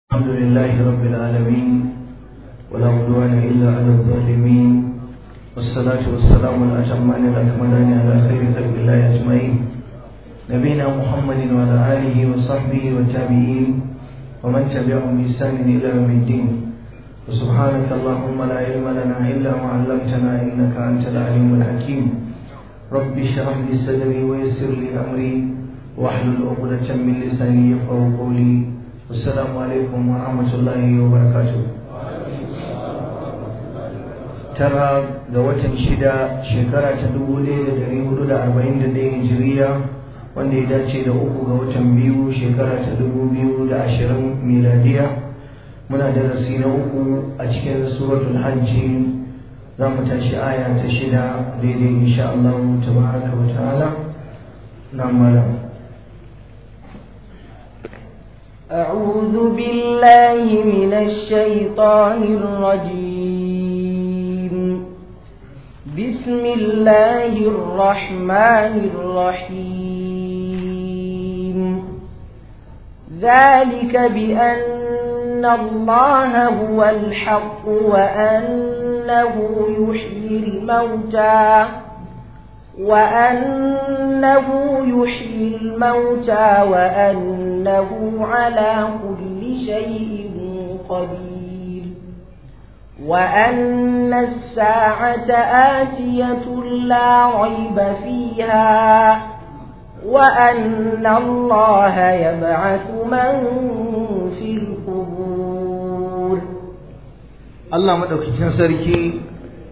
الحمد لله رب العالمين ولا عدوان إلا على الظالمين والصلاة والسلام الأتمان الأكملان على خير خلق الله أجمعين نبينا محمد وعلى آله وصحبه والتابعين ومن تبعهم بإحسان إلى يوم الدين وسبحانك اللهم لا علم لنا إلا ما علمتنا إنك أنت العليم الحكيم رب اشرح لي صدري ويسر لي أمري واحلل عقدة من لساني يفقهوا قولي السلام عليكم ورحمة الله وبركاته tara ga watan shida shekara ta dubu ɗaya da ɗari hudu da arba'in da ɗaya hijiriya wanda ya dace da uku ga watan biyu shekara ta dubu biyu da ashirin miladiya muna darasi na uku a cikin suratul hajji za mu tashi aya ta shida daidai insha Allah tabaraka wa ta'ala na malam أعوذ بالله من الشيطان الرجيم بسم الله الرحمن الرحيم ذلك بأن الله هو الحق وأنه يحيي الموتى وأنه يحيي الموتى وأنه على كل شيء قدير وأن الساعة آتية لا ريب فيها وأن الله يبعث من في القبور الله مدوكتين سركي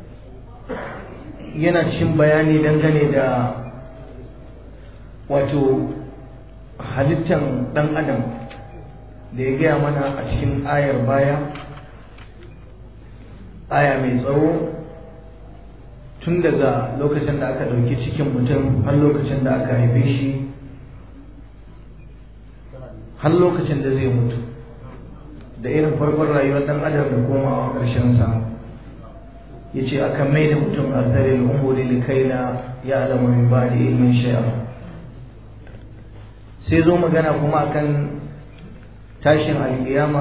yana cikin bayani dangane da wato halittan ɗan adam da ya gaya mana a cikin ayar baya aya mai tsawo tun daga lokacin da aka ɗauki cikin mutum har lokacin da aka haife shi har lokacin da zai mutu da irin farkon rayuwar ɗan adam da komawa ƙarshensa ya ce aka mai da mutum ardarin umuri likaila ya alama min ba da ilmin shayar sai zo magana kuma akan tashin alkiyama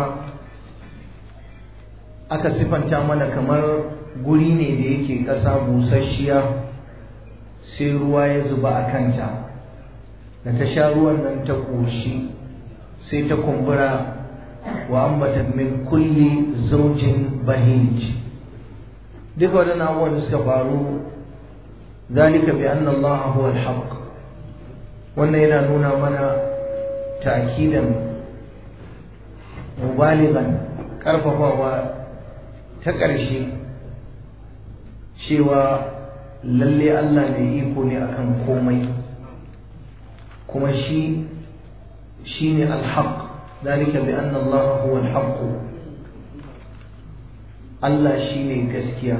aka sifanta mana kamar guri ne da yake ƙasa busasshiya sai ruwa ya zuba a kanta da ta sha ruwan nan ta ƙoshi sai ta kumbura wa ambata min kulli zaujin bahij duka waɗannan abubuwan da suka faru zalika bi anna Allah huwa al-haq wannan yana nuna mana ta'kidan mubaligan karfafawa ta ƙarshe cewa lalle Allah mai iko ne akan komai kuma shi shine al-haq zalika bi anna Allah huwa al-haq Allah shi ne gaskiya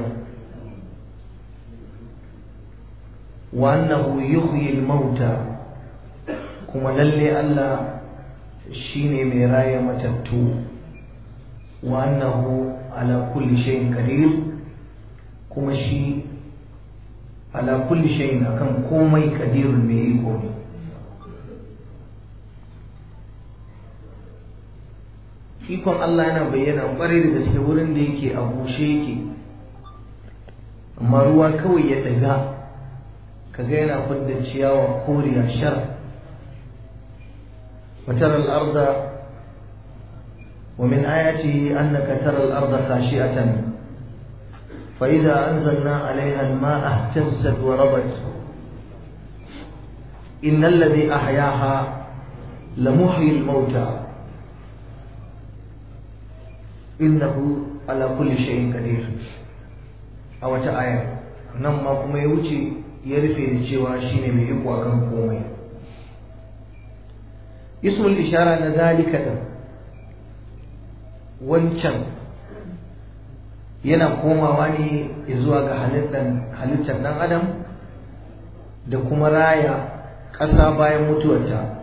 wa annahu yuhyi al-mauta kuma lalle Allah shi ne mai raya matattu wa annahu ala kulli shay'in qadir kuma shi ala kulli shay'in akan komai qadirun mai iko ne ikon Allah yana bayyana ƙwarai da gaske wurin da yake a bushe yake amma ruwa kawai ya daga kaga yana fidda ciyawa koriya shar وترى الأرض ومن آياته أنك ترى الأرض خاشئة فإذا أنزلنا عليها الماء اهتزت وربت إن الذي أحياها لمحيي الموتى innahu ala kulli shay'in qadir a wata aya nan ma kuma ya wuce ya rufe da cewa shine mai iko akan komai ismul ishara na zalika da wancan yana komawa ne zuwa ga halittar dan adam da kuma raya ƙasa bayan mutuwarta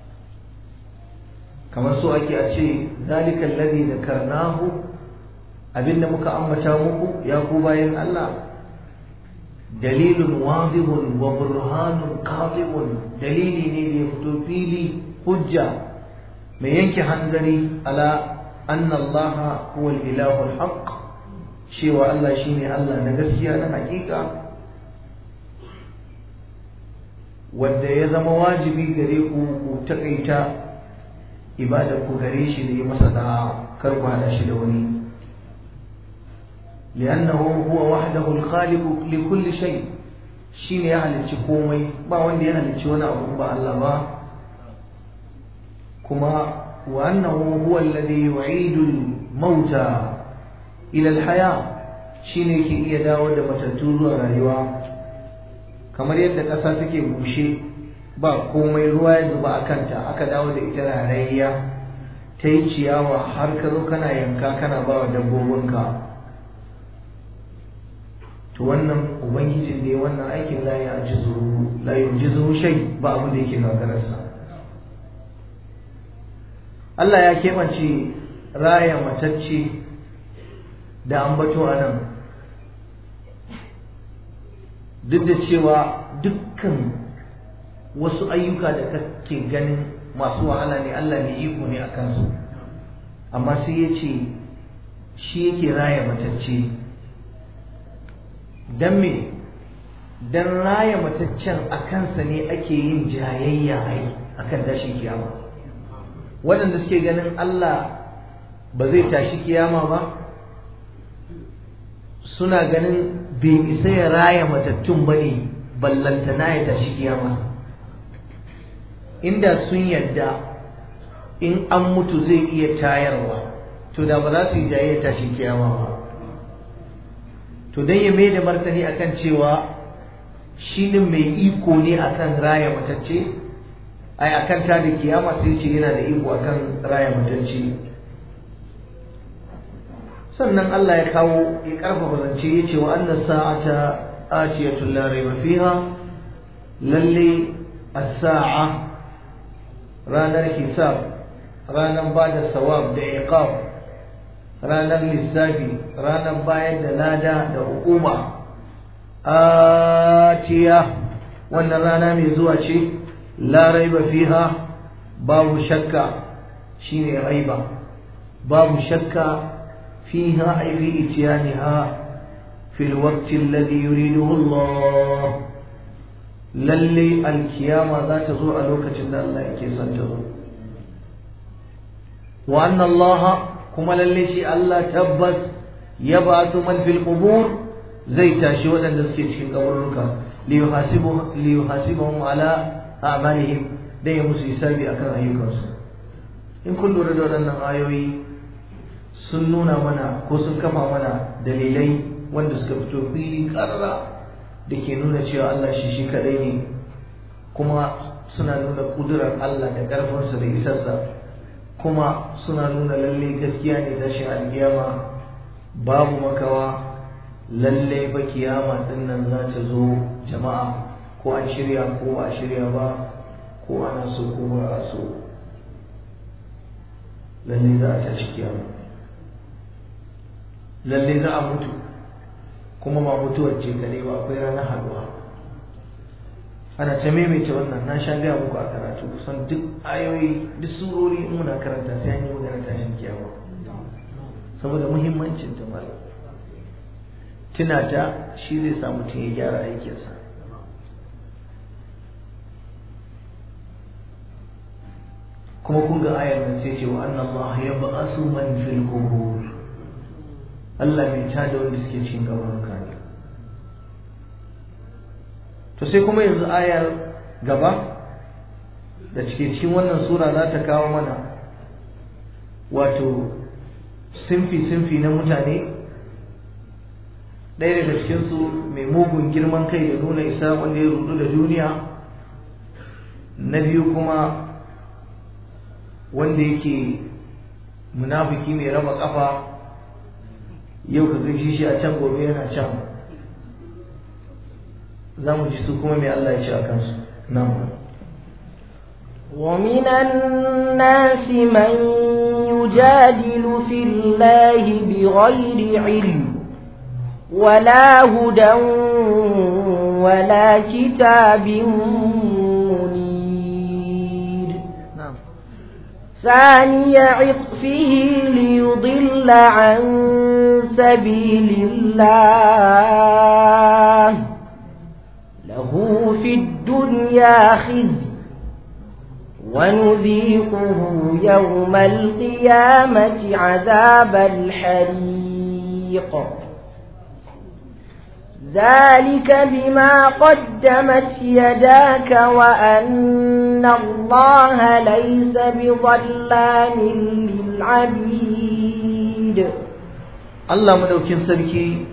kamar so ake a ce zalika alladhi dhakarnahu abinda muka ambata muku ya ku bayan Allah dalilun wadihun wa burhanun qatibun dalili ne da ya fito fili hujja mai yanke hanzari ala anna Allah huwa al-ilahu al-haq cewa Allah shine Allah na gaskiya na hakika wanda ya zama wajibi gare ku ku takaita ibadar ku gare shi da yi masa da kar ku hada shi da wani li'annahu huwa wahdahu al-khaliq li kulli shay shine ya halicci komai ba wanda ya halicci wani abu ba Allah ba kuma wa annahu huwa alladhi yu'idu al-mauta ila al-haya shine yake iya dawo da matattu zuwa rayuwa kamar yadda ƙasa take bushe ba komai ruwa ya zuba a kanta aka dawo da ita rarayya ta yi ciyawa har ka zo kana yanka kana ba wa dabbobinka to wannan ubangijin da ya wannan aikin la ya ji zuru la ji zuru shai ba abin da yake gagararsa Allah ya keɓance raya matacce da ambato a nan duk da cewa dukkan wasu ayyuka da kake ganin masu wahala ne Allah mai iko ne a kansu amma sai ya ce shi yake raya matacce don me don raya mataccen a kansa ne ake yin jayayya ai akan tashin kiyama waɗanda suke ganin Allah ba zai tashi kiyama ba suna ganin bai isa ya raya matattun ba ne ballantana ya tashi kiyama inda sun yadda in an mutu zai iya tayarwa to da ba za su yi jaye tashi kiyama ba to dan ya mai da martani akan cewa shi ne mai iko ne akan raya matacce ai akan ta da kiyama sai ce yana da iko akan raya matacce sannan Allah ya kawo ya karfafa zance ya ce wa annas sa'ata atiyatul la rayba fiha lalle as-sa'a ranar hisab ranar bada sawab da iqab ranar lissafi ranar bayar da lada da hukuma atiya wannan rana mai zuwa ce la raiba fiha babu shakka shine raiba babu shakka فيها أي في إتيانها في الوقت الذي يريده الله للي الكيامة ذات زوء لوكة الله يكيسا تزوء وأن الله كما للي شيء الله تبس يبعث من في القبور زي تاشي ودن دسكي cikin kaburruka liyuhasibu liyuhasibahum ala a'malihim dai musu hisabi akan ayyukansu in kun lura da waɗannan ayoyi sun nuna mana ko sun kafa mana dalilai wanda suka fito fili karara da ke nuna cewa Allah shi shi kadai ne kuma suna nuna kudurar Allah da ƙarfinsa da isarsa kuma suna nuna lalle gaskiya ne tashin alkiyama babu makawa lalle ba kiyama din nan za ta zo jama'a ko an shirya ko ba a shirya ba ko ana so ko ba a so lalle za a tashi kiyama lalle za a mutu kuma ba mutuwar ce kare ba akwai ranar haduwa ana ta maimaita wannan na sha gaya muku a karatu kusan duk ayoyi duk surori in muna karanta sai an yi magana tashin kiyama saboda muhimmancin ta malam tuna ta shi zai sa mutum ya gyara aikinsa kuma kun ga ayar nan sai ce wa anna Allah ya ba'asu man fil qubur Allah bai tada wanda suke cikin gabaruka ne to sai kuma yanzu ayar gaba da cike cikin wannan sura za ta kawo mana wato sinfi-sinfi na mutane ɗaya daga cikinsu mai mugun girman kai da nuna isa wanda ya rudu da duniya na biyu kuma wanda yake munafiki mai raba kafa yau ka gaji shi a can gobe yana can za mu ji su kuma mai Allah ya ce a kansu nan ومن الناس من يجادل في الله بغير علم ولا هدى ولا كتاب منير ثاني عطفه ليضل عن سبيل الله له في الدنيا خزي ونذيقه يوم القيامة عذاب الحريق ذلك بما قدمت يداك وأن الله ليس بظلام للعبيد Allah madaukin sarki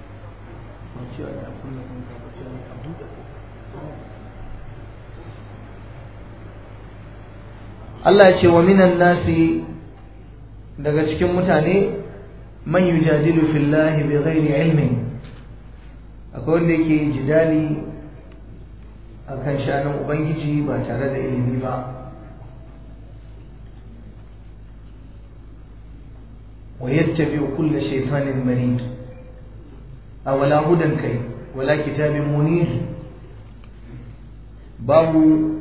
Allah ya ce wa minan nasi daga cikin mutane man yujadilu fillahi bighairi ilmin akwai wanda yake jidali akan shanin ubangiji ba tare da ilimi ba ويتبع كل شيطان مريد أولا هدى كي ولا كتاب منير باب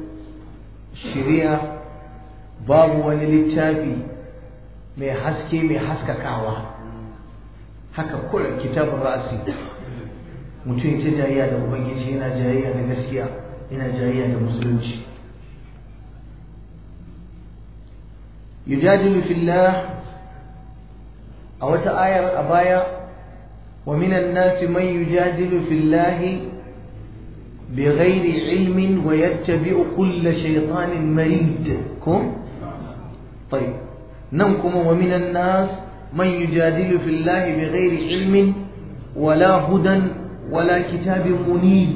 شريعة باب وللتابي mai haske mai haskakawa haka kula kitabun ra'asi mutum ta jayayya da ubangiji yana jayayya da gaskiya yana jayayya da musulunci yujadilu fillah a wata ayar a baya wa minan nasi man yujadilu fillahi bighairi ilmin wa yattabi'u kulla shaytanin marid ko طيب nan kuma wa minan nas man yujadilu fillahi bighairi ilmin wala hudan wala kitabin munid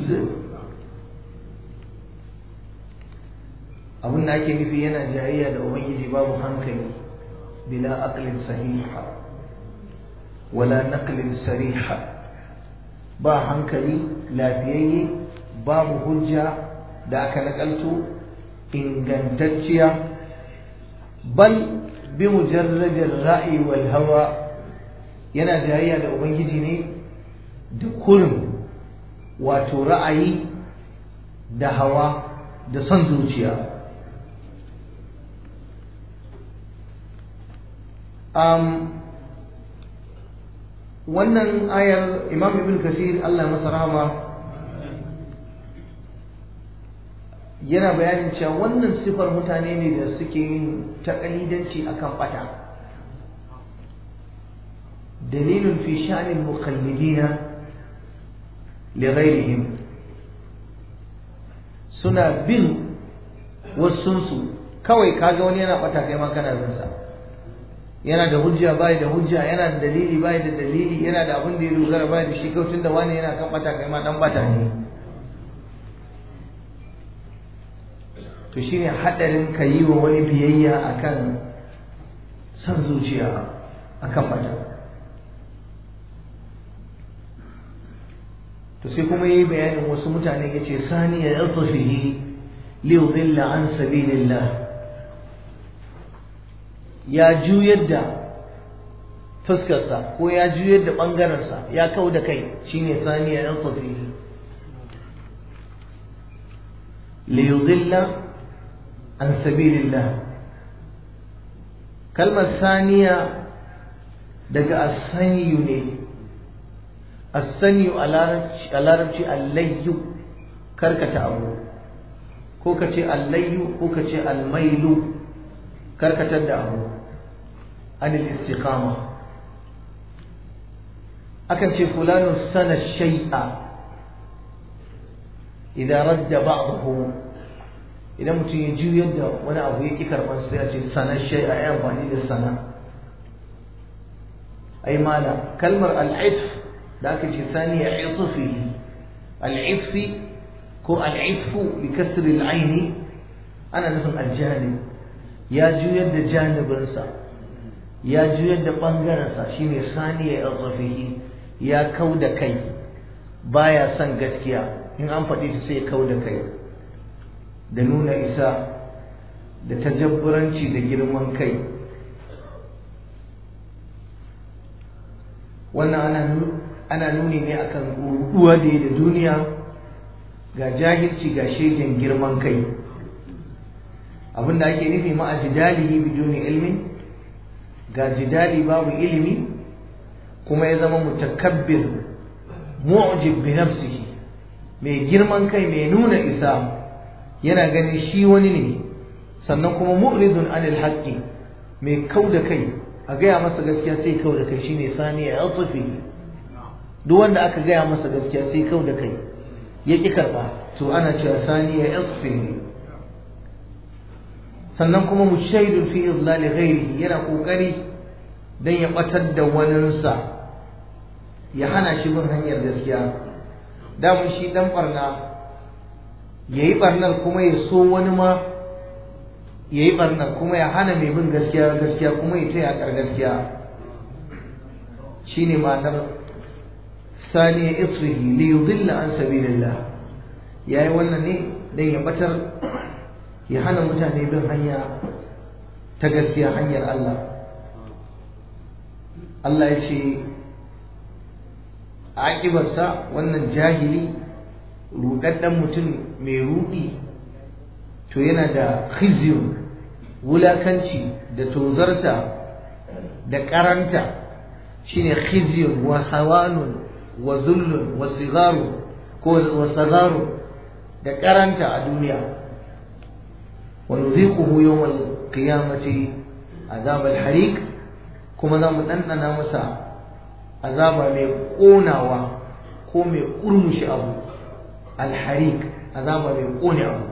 abin da ake nufi yana jayayya da ubangiji babu hankali bila aqlin sahiha wala naqlin sariha ba hankali lafiyayye babu hujja da aka nakalto ingantacciya bal bi mujarradin ra'yi wal hawa yana jayayya da ubangiji ne da kurin wato ra'ayi da hawa da son zuciya um, wannan ayar imam ibn kasir allah masa rahama yana bayanin cewa wannan sifar mutane ne da suke yin takalidanci akan bata dalilun fi sha'anil muqallidina li ghairihim suna bin wasunsu kawai kaga wani yana bata kai ma kana bin sa yana da hujja bai da hujja yana da dalili bai da dalili yana da abin da ya dogara bai da shi kawai tunda wani yana kan bata kai ma dan bata ne to shine hadarin ka yi wa wani biyayya akan san zuciya akan bata to sai kuma yi bayanin wasu mutane yace saniya yatfihi li yudilla an sabilillah ya juyar da fuskarsa ko ya juyar da ɓangarensa ya kau da kai shine saniya yan tsofihi liyudilla an sabilillah kalmar saniya daga asaniyu ne asaniyu a larabci allayyu karkata abu ko ka ce allayyu ko ka ce almailu karkatar da abu anil istiqama akan ce fulanu sana shay'a idan radda ba'dahu idan mutum ya juyar da wani abu ya ki karban sai ya ce sana shay'a ya amfani da sana ai mala kalmar al'itf da aka ce sani ya itfi al'itfi ko al'itfu bi kasri al'aini ana nufin aljanib ya juyar da janibinsa ya juyar da ɓangarensa shine saniya ya tsafihi ya kau da kai baya son gaskiya in an faɗi ta sai kau da kai da nuna isa da tajabburanci da girman kai wannan ana nuni ne akan ruɗuwa da da duniya ga jahilci ga shegen girman kai abinda ake nufi ma a jidalihi biduni ilmin ga jidali babu ilimi kuma ya zama mutakabbir mu'jib bi nafsihi mai girman kai mai nuna isa yana ganin shi wani ne sannan kuma mu'ridun anil haqqi mai kau da kai a gaya masa gaskiya sai kau da kai shine sani ya yatsufi duk wanda aka gaya masa gaskiya sai kau da kai ya ki karba to ana cewa sani ya yatsufi sannan kuma mushaidun fi izlali ghairihi yana kokari dan ya batar da waninsa ya hana shi bin hanyar gaskiya damun shi dan barna yayi barnar kuma ya so wani ma yayi barnar kuma ya hana mai bin gaskiya gaskiya kuma ya taya kar gaskiya shine ma'anar sani isrihi li yudilla an sabilillah yayi wannan ne dan ya batar ya hana mutane bin hanya ta gaskiya hanyar Allah Allah ya ce aƙibarsa wannan jahili ruɗaɗɗen mutum mai ruɗi to yana da khizyun wulakanci da tozarta da ƙaranta shine khizyun wa hawanun wa zullun wa sigaru ko wa sagaru da ƙaranta a duniya wa nuziquhu yawmal qiyamati azab al-hariq kuma za mu ɗanɗana masa azaba mai ƙonawa ko mai ƙurmushi abu alharik azaba mai ƙone abu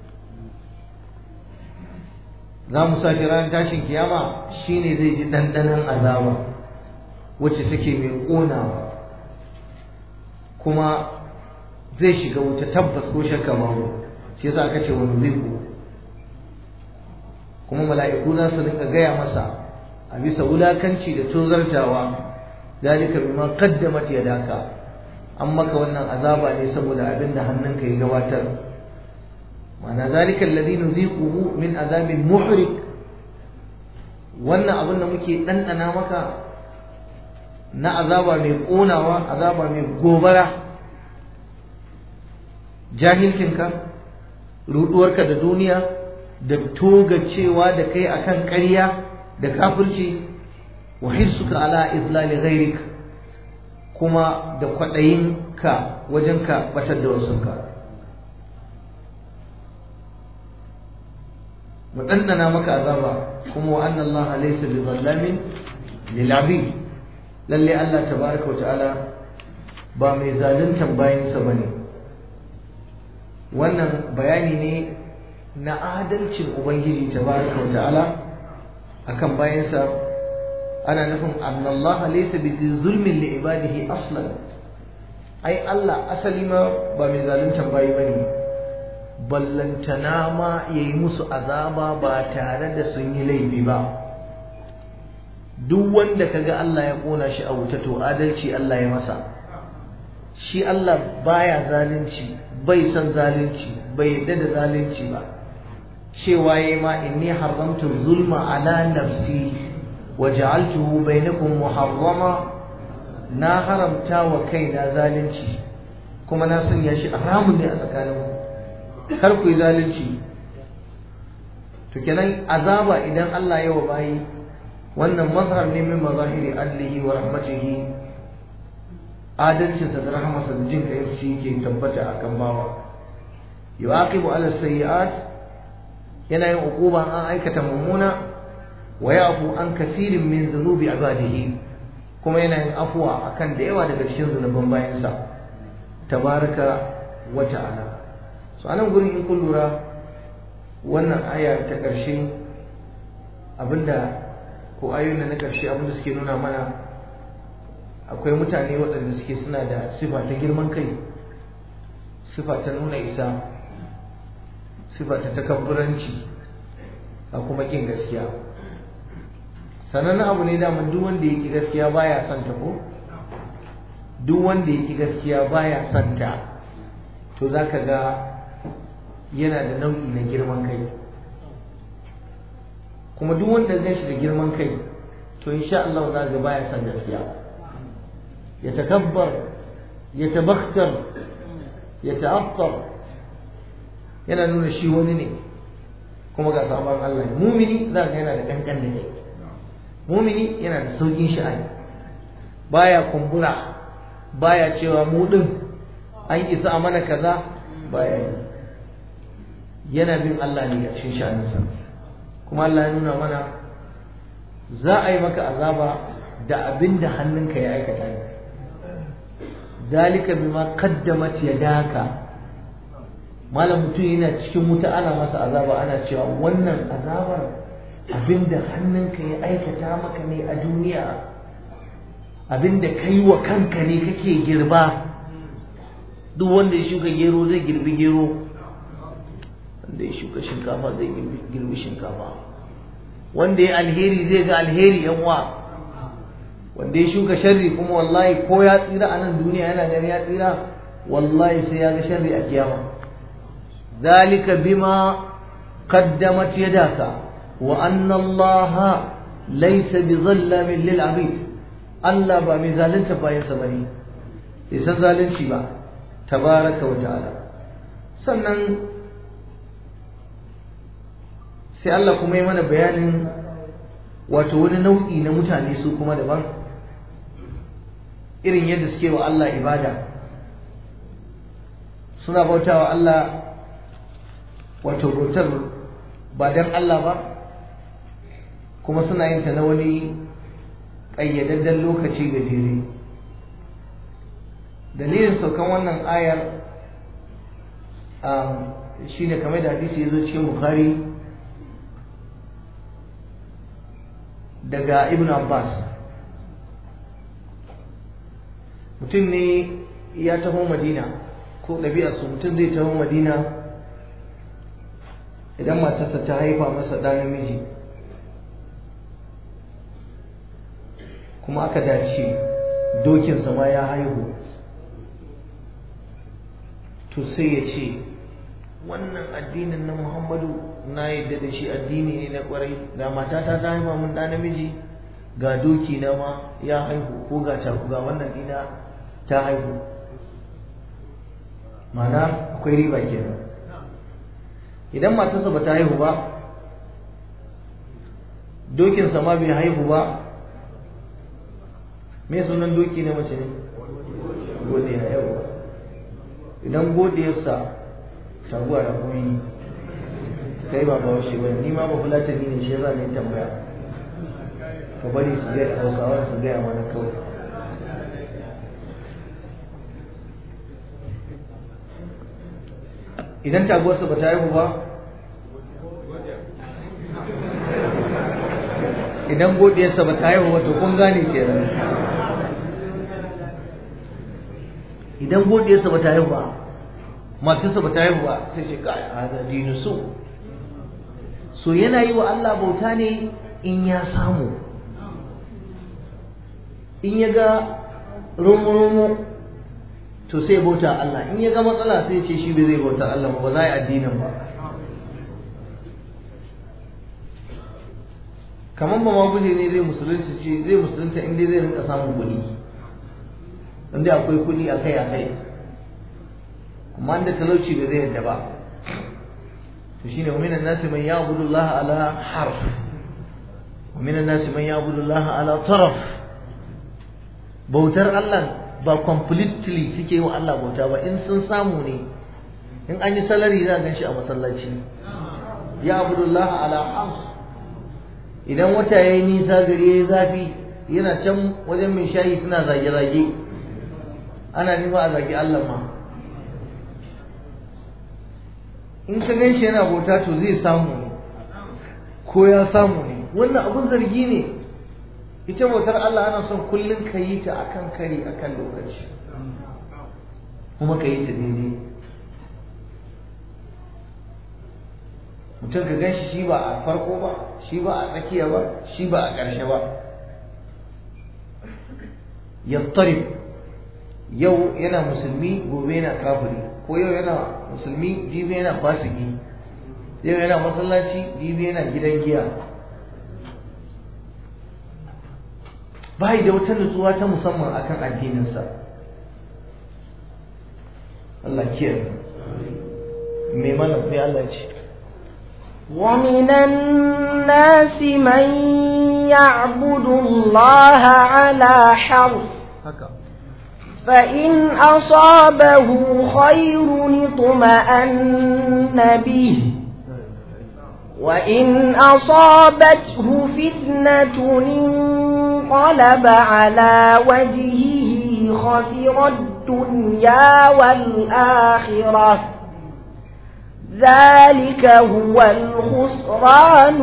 za mu sa shi ranar tashin kiyama shine zai ji ɗanɗanon azaba wacce take mai ƙonawa kuma zai shiga wuta tabbas ko shakka babu shi yasa aka ce wani zai kuma mala'iku za su rinka gaya masa a bisa wulakanci da tozartawa dalika bima qaddamat yadaka an maka wannan azaba ne saboda abin da hannunka ya gabatar ma'ana zalika alladhi nuziquhu min azabin muhrik wannan abin da muke dandana maka na azaba mai konawa azaba mai gobara jahilcinka ruduwarka da duniya da togacewa da kai akan ƙarya da kafirci wa hissuka ala izlali ghairik kuma da kwaɗayinka wajen ka batar da wasunka mu ɗanɗana maka azaba kuma wa anna Allah laysa bi zallamin lil abid lalle Allah tabaraka wa ta'ala ba mai zaluntan bayansa bane wannan bayani ne na adalcin ubangiji tabaraka wa ta'ala akan bayansa ana nufin annallaha laysa bi zulmin li ibadihi aslan ai Allah asali ma ba mai zaluntan bayi bane ballantana ma yayi musu azaba ba tare da sun yi laifi ba duk wanda kaga Allah ya kona shi a wuta to adalci Allah ya masa shi Allah baya zalunci bai san zalunci bai yadda da zalunci ba cewa yayi ma inni haramtu zulma ala nafsi wa ja'altuhu bainakum muharrama na haramta wa kaina zalunci kuma na sanya shi haramun ne a tsakaninku kar ku yi zalunci to kenan azaba idan Allah ya wa bayi wannan mazhar ne min mazahiri adlihi wa rahmatihi adalcinsa da rahmarsa da jin kai shi ke tabbata akan bawa yuaqibu ala sayyi'at yana yin uquba an aikata mummuna wa yafu an kathirin min dhunubi ibadihi kuma yana yin afuwa akan da yawa daga cikin zunuban bayansa tabaraka wa ta'ala so anan gurin in kun lura wannan aya ta ƙarshe abinda ko ayoyin na ƙarshe abinda suke nuna mana akwai mutane waɗanda suke suna da sifa ta girman kai sifa ta nuna isa sifa ta takabburanci a kuma ƙin gaskiya sanannen abu ne daman duk wanda ya ki gaskiya baya son ta ko duk wanda ya ki gaskiya baya son ta to za ka ga yana da nau'i na girman kai kuma duk wanda zai shi da girman kai to insha Allah za ga baya son gaskiya ya takabbar ya tabakhtar ya ta'attar yana nuna shi wani ne kuma ga sabon Allah mumini za ka yana da kankan da kai mumini yana da saukin sha'ani baya kumbura baya cewa mu din an isa a mana kaza baya yi yana bin Allah ne a cikin sha'aninsa kuma Allah ya nuna mana za a yi maka azaba da abin da hannunka ya aikata ne dalika bima qaddamat yadaka malam mutum yana cikin wuta ana masa azaba ana cewa wannan azabar abinda hannunka ya aikata maka ne a duniya abinda kai wa kanka ne kake girba duk wanda ya shuka gero zai girbi gero wanda ya shuka shinkafa zai girbi shinkafa wanda ya alheri zai ga alheri yan uwa wanda ya shuka sharri kuma wallahi ko ya tsira a nan duniya yana gani ya tsira wallahi sai ya ga sharri a kiyama zalika bima qaddamat yadaka wa anna allaha laysa bizallamin lil abid Allah ba mai zalunta bayan sa bane bai san zalunci ba tabaraka wa ta'ala sannan sai Allah kuma yi mana bayanin wato wani nau'i na mutane su kuma daban irin yadda suke wa Allah ibada suna bautawa Allah wato bautar ba don Allah ba kuma suna yin ta na wani ƙayyadadden lokaci gajere dalilin saukan wannan ayar shi ne kamar da hadisi ya zo cikin Bukhari daga Ibn Abbas mutum ne ya taho madina ko ɗabi'arsu mutum zai taho madina idan matarsa ta haifa masa ɗa namiji kuma aka dace dokinsa ma ya haihu to sai ya ce wannan addinin na muhammadu na yadda da shi addini ne na kwarai ga matata ta haifa mun ɗa namiji ga doki na ma ya haihu ko ga ga wannan dina ta haihu mana akwai riba kenan idan matarsa ba ta haihu ba dokinsa ma bai haihu ba me sunan doki na mace ne godiya yau idan godiyarsa taguwa da kuma kai ba ba shi ba ni ma ba fulatani ne shi za ne tambaya ka bari su ga hausawa su gaya mana kawai idan taguwarsa ba ta haihu ba idan godiyarsa ba ta haihu ba to kun gane kenan idan godiyarsa ba ta haihu ba matarsa ba ta haihu ba sai ce kai hada dinu so so yana yi wa Allah bauta ne in ya samu in ya ga romo-romo to sai bauta Allah in ya ga matsala sai ce shi bai zai bauta Allah ba za a yi addinin ba kamar ba maguje ne zai musulunci ce zai musulunta inda zai rinka samun kuɗi inda akwai kuɗi akai akai amma inda talauci bai zai yadda ba to shine wa minan nasi man ya'budu Allah ala harf wa minan nasi man ya'budu Allah ala taraf bautar Allah ba completely suke yi wa Allah bauta ba in sun samu ne in an yi salari za a gan shi a masallaci ya abudullah ala hams idan wata ya yi nisa gari ya yi zafi yana can wajen mai shayi suna zage-zage ana nima a zage Allah ma in ka gan shi yana bauta to zai samu ne ko ya samu ne wannan abun zargi ne ita bautar Allah ana son kullum ka yi ta akan kari akan lokaci kuma ka yi ta daidai mutum ka gan shi shi ba a farko ba shi ba a tsakiya ba shi ba a ƙarshe ba yattarif yau yana musulmi gobe yana kafiri ko yau yana musulmi jibi yana fasiki yau yana masallaci jibi yana gidan giya bai da wata nutsuwa ta musamman akan addininsa Allah kiyaye mai malam mai Allah ce ومن الناس من يعبد الله على حرف فإن أصابه خير اطمأن به وإن أصابته فتنة انقلب على وجهه خسر الدنيا والآخرة ذلك هو الخسران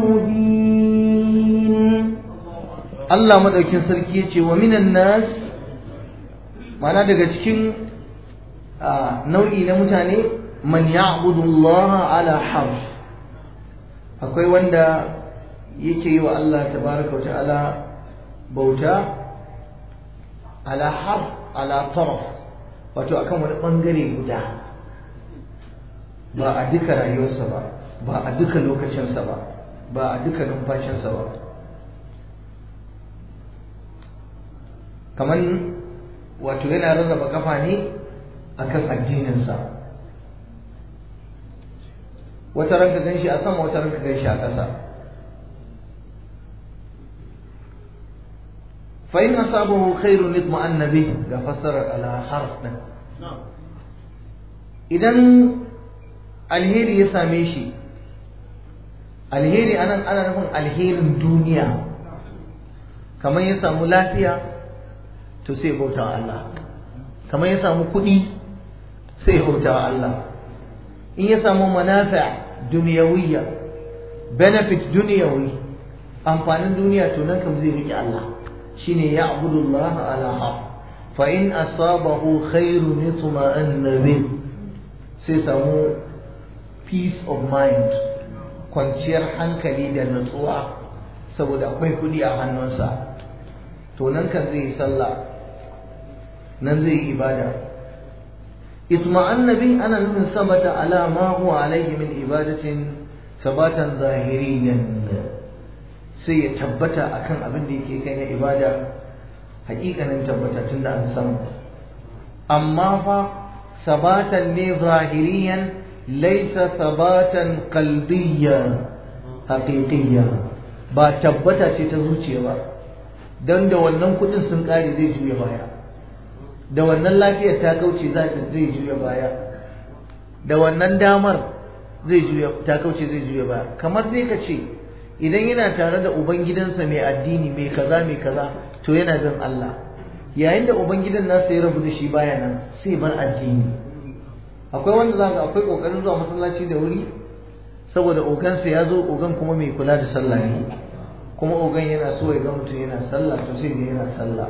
المبين Allah madaukin sarki yace wa minan nas mana daga cikin nau'i na mutane man ya'budu Allah ala harf akwai wanda yake yi wa Allah tabaraka wa ta'ala bauta ala harf ala taraf wato akan wani bangare guda ba a duka rayuwarsa ba ba a duka lokacinsa ba ba a duka numfashinsa ba kamar wato yana rarraba kafa ne akan addininsa wata ranka gan shi a sama wata ranka gan shi a ƙasa فإن أصابه خير اطمأن به ga fassarar ala harf din idan alheri ya same shi alheri anan ana nufin alherin duniya kamar ya samu lafiya to sai bauta wa Allah kamar ya samu kuɗi sai bauta wa Allah in ya samu manafi' duniyawiyya benefit duniyawi amfanin duniya to nan kam zai rike Allah shine ya'budullah ala haq fa in asabahu khairun yatma'anna bih sai samu peace of mind kwanciyar hankali da nutsuwa saboda akwai kudi a hannunsa to nan kan zai yi sallah nan zai yi ibada itma'anna bih ana nufin sabata ala ma huwa alaihi min ibadatin sabatan zahiriyan sai ya tabbata akan abin da yake kai na ibada hakikanin tabbata tun da an samu amma fa sabatan ne zahiriyan laisa sabatan qalbiyya haqiqiyya ba tabbata ce ta zuciya ba dan da wannan kudin sun kare zai juya baya da wannan lafiyar ta kauce zai juya baya da wannan damar zai juya ta kauce zai juya baya kamar zai ka ce idan yana tare da ubangidansa mai addini mai kaza mai kaza to yana bin Allah yayin da ubangidan nasa ya rabu da shi baya nan sai bar addini akwai wanda za ka akwai kokarin zuwa masallaci da wuri saboda ogansa ya zo ogan kuma mai kula da sallah ne kuma ogan yana so ya ga mutum yana sallah to sai ga yana sallah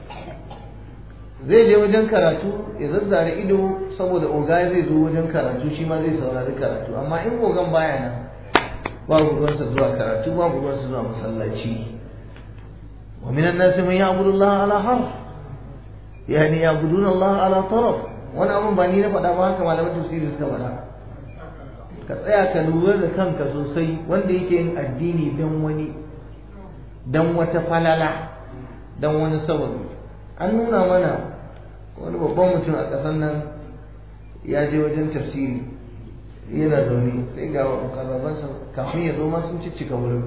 zai je wajen karatu ya zazzare ido saboda oga zai zo wajen karatu shi ma zai saurari karatu amma in ogan baya nan babu ruwansa zuwa karatu babu ruwansa zuwa masallaci wa minan nasi man ya'budu Allah ala harf yani ya'buduna Allah ala taraf wani abun ba ni na faɗa ba haka malaman tafsiri suka faɗa ka tsaya ka lura da kanka sosai wanda yake yin addini don wani don wata falala don wani sababi an nuna mana wani babban mutum a ƙasar nan ya je wajen tafsiri yana zaune sai ga mukarrabansa kafin ya zo ma sun ciccika wurin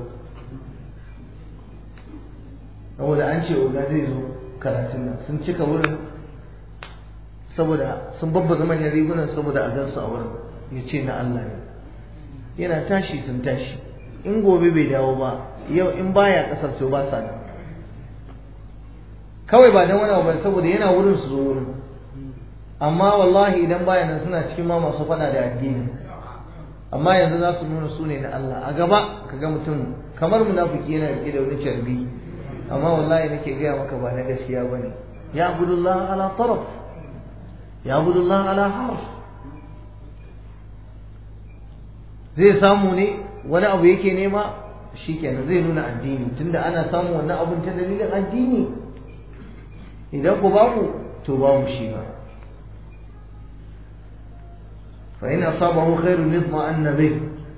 saboda an ce oga zai zo karatun nan sun cika wurin saboda sun babbaza manyan rigunan saboda a gansu a wurin ya ce na Allah ne yana tashi sun tashi in gobe bai dawo ba yau in baya kasar to ba sa nan kawai ba dan wani abu saboda yana wurin su zo wurin amma wallahi idan baya nan suna cikin ma masu faɗa da addini amma yanzu za su nuna su ne na Allah a gaba ka ga mutum kamar munafiki yana rike da wani carbi amma wallahi nake gaya maka ba na gaskiya bane ya abudullah ala taraf ya abudullah ala harf zai samu ne wani abu yake nema shikenan zai nuna addini tunda ana samun wannan abun ta dalilin addini idan ku babu to babu shi ba fa in asabahu khairun yatma'anna bih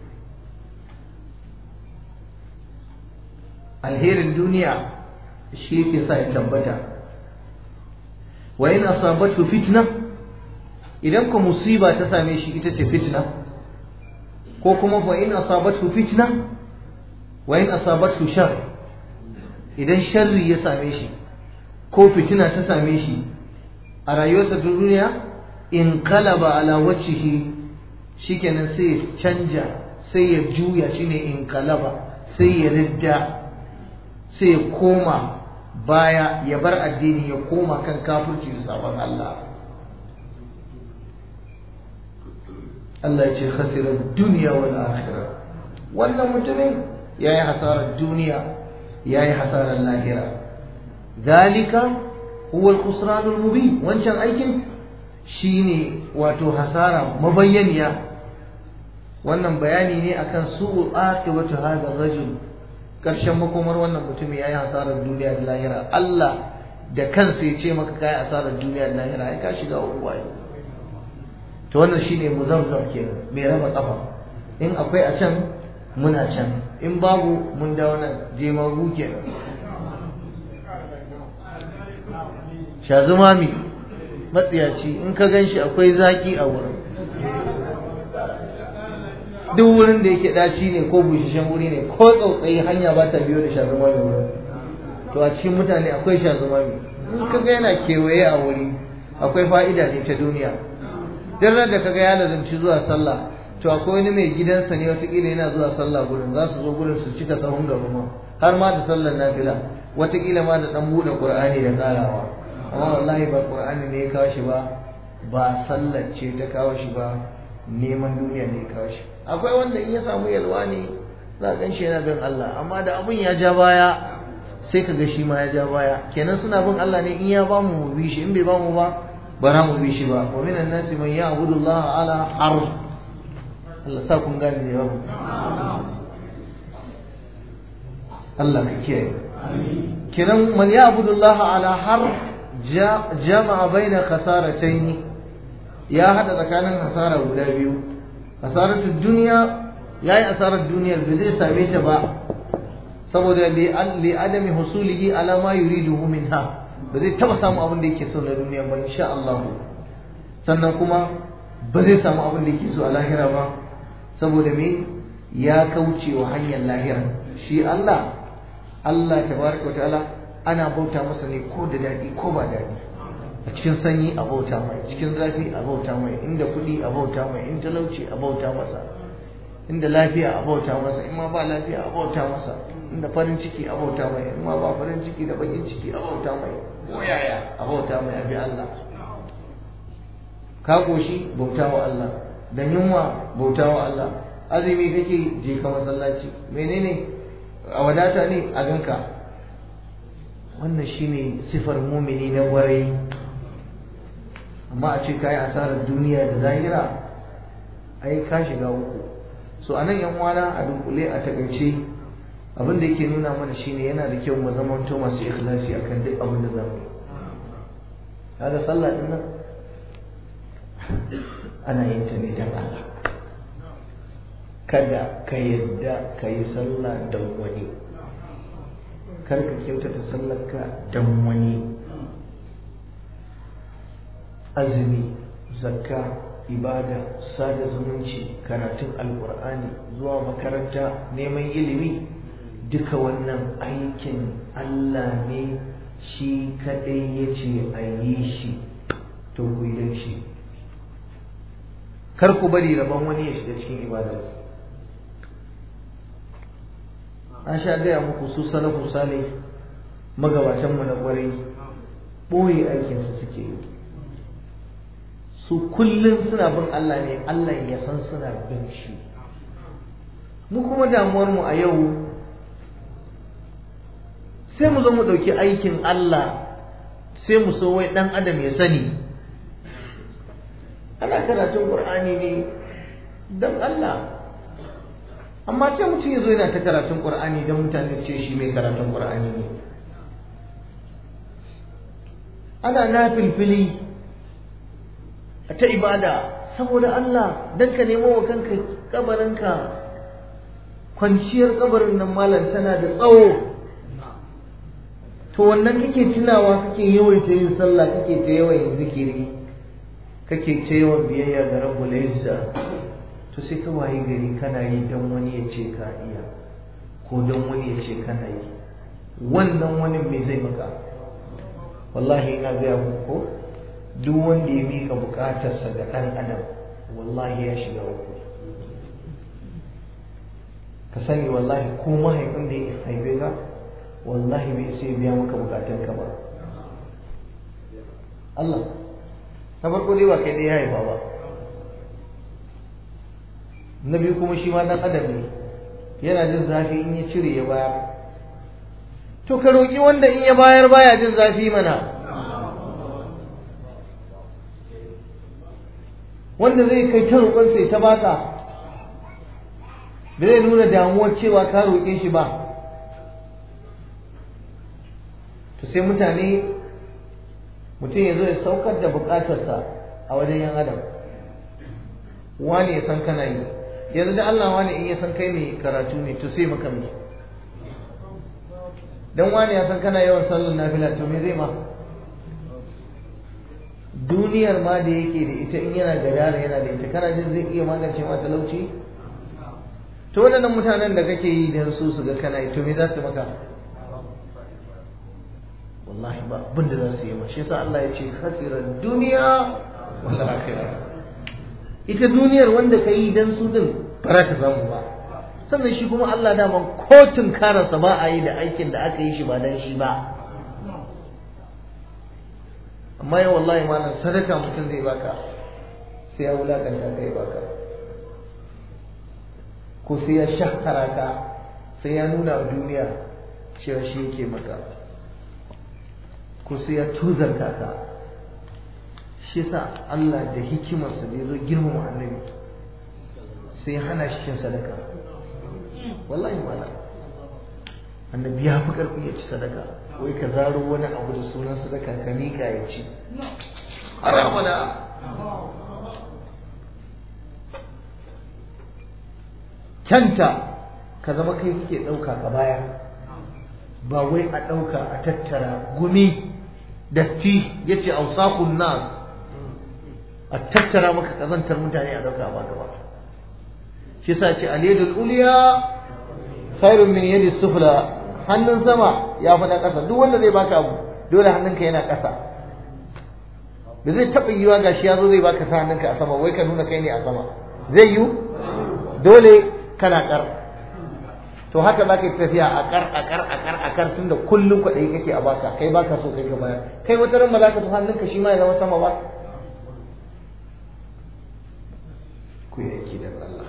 alherin duniya shi yake sa ya tabbata wa in asabatu fitna idan ku musiba ta same shi ita ce fitna ko kuma fa in asabatu fitna wa in asabatu shar idan sharri ya same shi ko fitina ta same shi a rayuwarsa ta duniya in qalaba ala wajhihi shikenan sai ya canja sai ya juya shine in qalaba sai ya ridda sai ya koma baya ya bar addini ya koma kan kafirci da sabon Allah Allah ya ce khasirar duniya wal akhirah wannan mutumin yayi hasarar duniya yayi hasarar lahira dalika huwa al-khusran al-mubin wancan aikin shine wato hasara mabayyaniya wannan bayani ne akan su'ul aqibatu hadha ar-rajul karshen makomar wannan mutumin yayi hasarar duniya da lahira Allah da kansa ya ce maka kai hasarar duniya da lahira ai ka shiga uku wayo to wannan shine muzammam kenan mai raba kafa in akwai a can muna can in babu mun da wannan jemagu kenan shazumami matsiyaci in ka gan shi akwai zaki a wurin duk wurin da yake daci ne ko bushashen wuri ne ko tsautsayi hanya ba ta biyo da shazumami wurin to a cikin mutane akwai shazumami in ka ga yana kewaye a wuri akwai fa'ida ne ta duniya duk da kaga ya lazanci zuwa sallah to akwai wani mai gidansa ne watakila yana zuwa sallah gurin za su zo gurin su cika sahun gaba ma har ma da sallar nafila watakila ma da dan bude qur'ani da karawa amma wallahi ba qur'ani ne ya kawo shi ba ba sallar ce ta kawo shi ba neman duniya ne ya kawo shi akwai wanda in ya samu yalwa ne za a ganshi yana bin Allah amma da abun ya ja baya sai ka ga shi ma ya ja baya kenan suna bin Allah ne in ya ba mu mu bi shi in bai ba mu ba bara mu bi shi ba wa minan nasi man ya'budu Allah ala harf Allah sa kun gane ne ba Allah ka kiyaye kiran man ya'budu Allah ala harf jama'a baina khasaratayn ya hada tsakanin hasara guda biyu hasaratu dunya yayi asarar duniyar bai zai same ta ba saboda li adami husulihi ala ma yuriduhu minha ba zai taba samu abin da yake so na duniya ba insha Allah sannan kuma ba zai samu abin da yake so a lahira ba saboda me ya kauce wa hanyar lahira shi Allah Allah tabaraka ta'ala ana bauta masa ne ko da daɗi ko ba daɗi a cikin sanyi a bauta mai cikin zafi a bauta mai inda kuɗi a bauta mai in talauci a bauta masa inda lafiya a bauta masa in ma ba lafiya a bauta masa inda farin ciki a bauta mai in ma ba farin ciki da bakin ciki a bauta mai ko yaya a bauta mai abi Allah ka koshi bauta wa Allah da yunwa bauta wa Allah azumi kake je ka masallaci menene a wadata ne a ganka wannan shine sifar mumini na warai amma a ce kayi asarar duniya da zahira ai ka shiga uku so anan yan uwana a dunkule a takaice abin da yake nuna mana shine yana da kyau mu zama to masu ikhlasi akan duk abin da zamu yi kaga sallah din nan ana yin ta ne dan Allah kada ka yadda ka yi sallah don wani kar ka kyautata sallarka don wani azumi zakka ibada sada zumunci karatun alkur'ani zuwa makaranta neman ilimi duka wannan aikin Allah ne shi kadai ya ce a yi shi to ku yi shi kar ku bari rabon wani ya shiga cikin ibadar an sha gaya muku su salafu salih magabatanmu na kwarai ɓoye aikinsu suke yi su kullum suna bin Allah ne Allah ya san suna bin shi mu kuma damuwarmu a yau sai mu zo mu ɗauki aikin Allah sai mu so wai ɗan adam ya sani ana karatun Qur'ani ne don Allah amma sai mutum ya zo yana ta karatun Qur'ani don mutane su ce shi mai karatun Qur'ani ne ana na filfili a ta ibada saboda Allah don ka nemo wa kanka kabarinka kwanciyar kabarin nan malam tana da tsawo to wannan kake tunawa kake yawaita yin sallah kake ta yawan yin zikiri kake ta yawan biyayya ga rabbul izza to sai ka waye gari kana yi don wani ya ce ka iya ko don wani ya ce kana yi wannan wani me zai maka wallahi ina gaya muku duk wanda ya mika bukatarsa ga ɗan adam wallahi ya shiga uku ka sani wallahi ko mahaifin da ya haife ka wallahi bai sai biya maka bukatunka ba Allah na farko dai ba kai dai ya haifa ba na biyu kuma shi ma dan adam ne yana jin zafi in ya cire ya bayar to ka roƙi wanda in ya bayar baya jin zafi mana wanda zai kai ta roƙon sai ta baka ba zai nuna damuwar cewa ka roƙe shi ba to sai mutane mutum ya zo ya saukar da buƙatarsa a wajen yan adam wani ya san kana yi yanzu da Allah wani in ya san kai mai karatu ne to sai maka mai dan wani ya san kana yawan sallar nafila to me zai ma duniyar ma da yake da ita in yana gadara yana da ita kana jin zai iya magance ma talauci to waɗannan mutanen da kake yi dan su su ga kana yi to me za su maka wallahi ba abin da za su yi ma shi yasa Allah ya ce khasirar duniya wal akhirah ita duniyar wanda ka yi dan su din ba za ka samu ba sannan shi kuma Allah daman kotun karasa ba a yi da aikin da aka yi shi ba dan shi ba amma yau wallahi malam sadaka mutum zai baka sai ya wulakanta kai baka ko sai ya shahara ka sai ya nuna wa duniya cewa shi yake maka ko sai ya tuzarta ka shi yasa Allah da hikimarsa da ya zo girmama annabi sai hana shi cin sadaka wallahi malam annabi ya fi karfi ya ci sadaka wai ka zaro wani abu da sunan sadaka ka miƙa ya ci haramuna kyanta ka zama kai kike ɗauka ka bayar ba wai a ɗauka a tattara gumi datti ya ce ausakun nas a tattara maka ƙazantar mutane a ɗauka ba gaba shi sa ce aliyadul uliya khairun min yadi sufla hannun sama ya fi na ƙasa duk wanda zai baka abu dole hannunka yana ƙasa da zai taɓa yiwa ga shi ya zo zai baka sa hannunka a sama wai ka nuna kai ne a sama zai yiwu dole kana ƙar to haka za ka yi tafiya a ƙar a ƙar a ƙar a ƙar tun da kullum kwaɗayi kake a baka kai baka so kai ka bayar kai wata ran ba za ka so hannunka shi ma ya zama sama ba ku yi aiki da Allah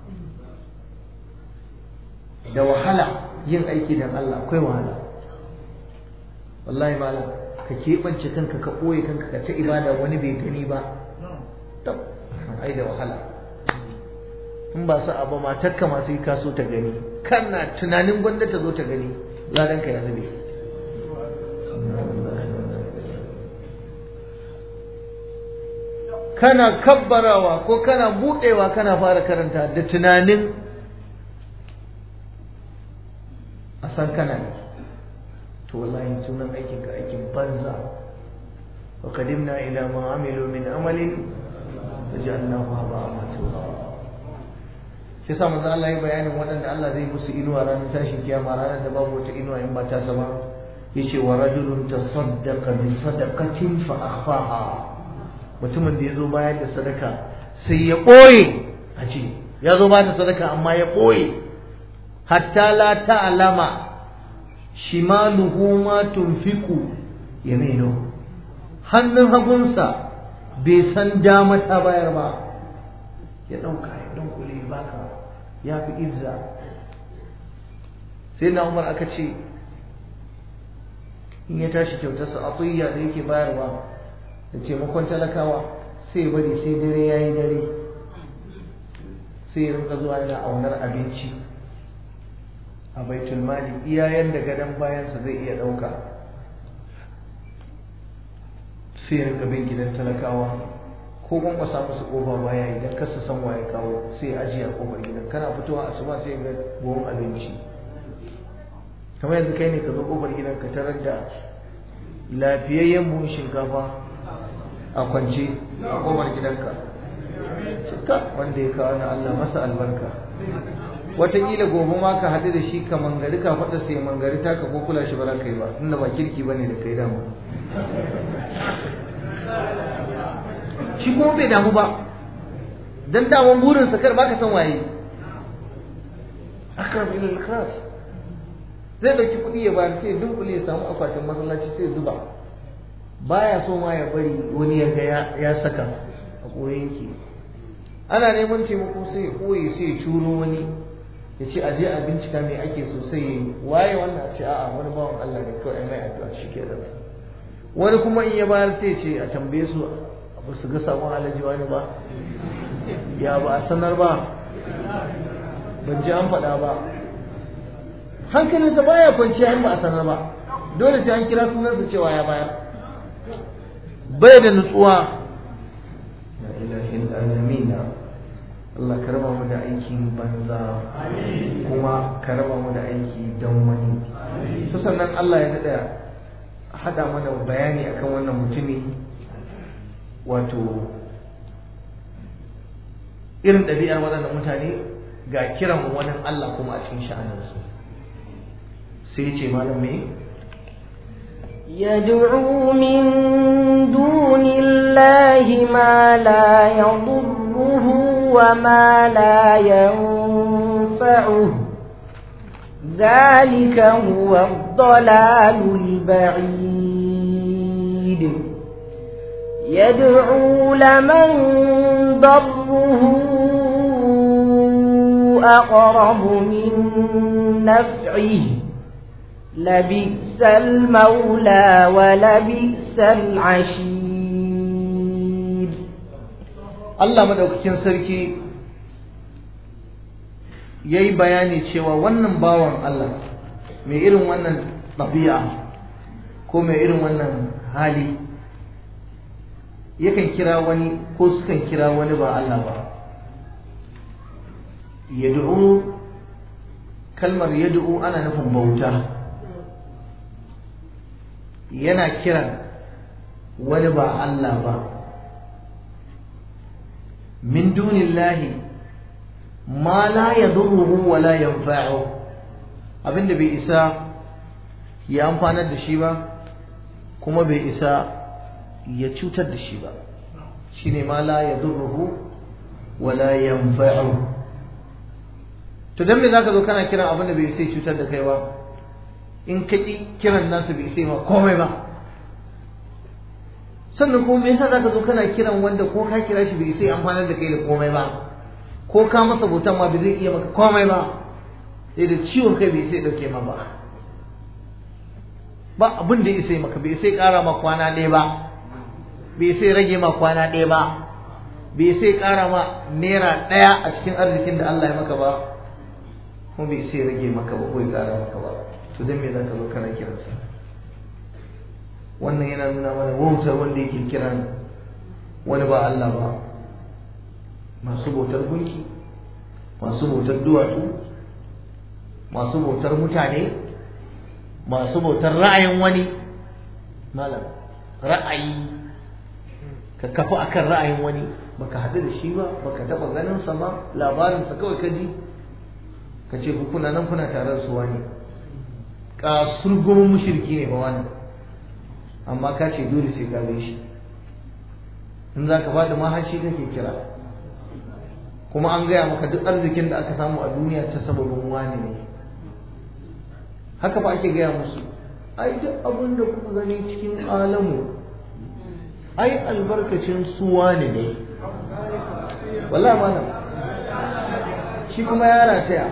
da wahala yin aiki don Allah akwai wahala wallahi malam ka keɓance kanka ka ɓoye kanka ka ta ibada wani bai gani ba tab ai da wahala in ba su abu matarka masu yi kaso ta gani kana tunanin gwanda ta zo ta gani ladanka ya zube kana kabbarawa ko kana buɗewa kana fara karanta da tunanin a san kana yi to wallahi sunan aikin ka aikin banza wa qadimna ila ma amilu min amalin waja'alnahu haba'an mansura shi sa manzo Allah ya bayanin waɗanda Allah zai musu inuwa ranar tashin kiyama ranar da babu wata inuwa in ba ta sama yace wa rajulun tasaddaqa bi sadaqatin fa akhfaha mutumin da yazo bayar da sadaka sai ya boye a ce ya zo ba da sadaka amma ya boye hatta la ta'lama shimaluhu ma tunfiqu yaminu hannun hagunsa bai san dama ta bayar ba ya dauka ya dunkule baka ya fi izza sai na umar aka ce in ya tashi kyautarsa atiyya da yake bayarwa da taimakon talakawa sai bari sai dare ya yi dare sai ya rinka zuwa yana aunar abinci a baitul mali iya yanda gadon bayansa zai iya ɗauka sai ya rinka bin gidan talakawa ko kwankwasa musu kofa baya idan kasa san waye kawo sai ya ajiye a kofar gidan kana fitowa asuba sai ga buhun abinci kamar yanzu kai ne ka zo kofar gidan ka tarar da lafiyayyen buhun shinkafa a kwance a kofar gidanka cika wanda ya kawo na Allah masa albarka wataƙila gobe ma ka haɗu da shi ka mangari ka faɗa sai mangari ta ka ko kula shi ba za ka yi ba inda ba kirki ba ne da kai dama shi kuma bai damu ba dan daman burinsa kar baka san waye akram ila al-ikhlas zai dauki kuɗi ya bayar sai dunkule ya samu akwatin masallaci sai zuba baya so ma ya bari wani ya ga ya saka a koyanki ana neman taimako sai ya koyi sai ya turo wani ya ce aje a bincika me ake so sai ya yi waye wannan a ce a'a wani bawan Allah ne kawai mai addu'a shi ke da wani kuma in ya bayar sai ya ce a tambaye su ba su ga sabon alaji wani ba ya ba a sanar ba ban ji an faɗa ba hankalinsa baya kwanciya in ba a sanar ba dole sai an kira sunansa cewa ya bayar bai da nutsuwa ya ilahin alamina Allah ka raba mu da aikin banza kuma ka raba mu da aiki don wani to sannan Allah ya daɗa haɗa mana bayani akan wannan mutumi wato irin ɗabi'ar waɗannan mutane ga kiran wani Allah kuma a cikin sha'aninsu sai ce malam me يدعو من دون الله ما لا يضره وما لا ينفعه ذلك هو الضلال البعيد يدعو لمن ضره أقرب من نفعه لبئس المولى ولبئس العشير Allah madaukakin sarki yayi bayani cewa wannan bawan Allah mai irin wannan ɗabi'a ko mai irin wannan hali yakan kira wani ko sukan kira wani ba Allah ba yad'u kalmar yad'u ana nufin bauta yana kiran wani ba Allah ba min dunillahi ma la yadurruhu wa la yanfa'u abinda bai isa ya amfanar da shi ba kuma bai isa ya cutar da shi ba shine ma la yadurruhu wa la yanfa'u to dan me zaka zo kana kiran abin da bai sai cutar da kai ba in ka ki kiran nasu bai sai ma komai ba sannan kuma me yasa zaka zo kana kiran wanda ko ka kira shi bai sai amfanar da kai da komai ba ko ka masa bautan ma bai zai iya maka komai ba sai da ciwon kai bai sai dauke ma ba ba abin da ya sai maka bai sai kara ma kwana ɗaya ba bai sai rage ma kwana ɗaya ba bai sai kara ma naira ɗaya a cikin arzikin da Allah ya maka ba kuma bai sai rage maka ba ko ya kara maka ba to dan me zaka zo kana kiransa wannan yana nuna mana wautar wanda yake kiran wani ba Allah ba masu bautar gunki masu bautar duwatsu masu bautar mutane masu bautar ra'ayin wani malam ra'ayi ka kafa akan ra'ayin wani baka haɗu da shi ba baka taɓa ganin sa ba labarinsa kawai ka ji ka ce ku kuna nan kuna tare da su wani kasurgumin mushriki ne ba wani amma ka ce dole sai ka shi in za ka ba da mahashi kake kira kuma an gaya maka duk arzikin da aka samu a duniya ta sababin wani ne haka ba ake gaya musu ai duk abin da kuka gani cikin alamu ai albarkacin su wani ne wallahi malam shi kuma ya rataya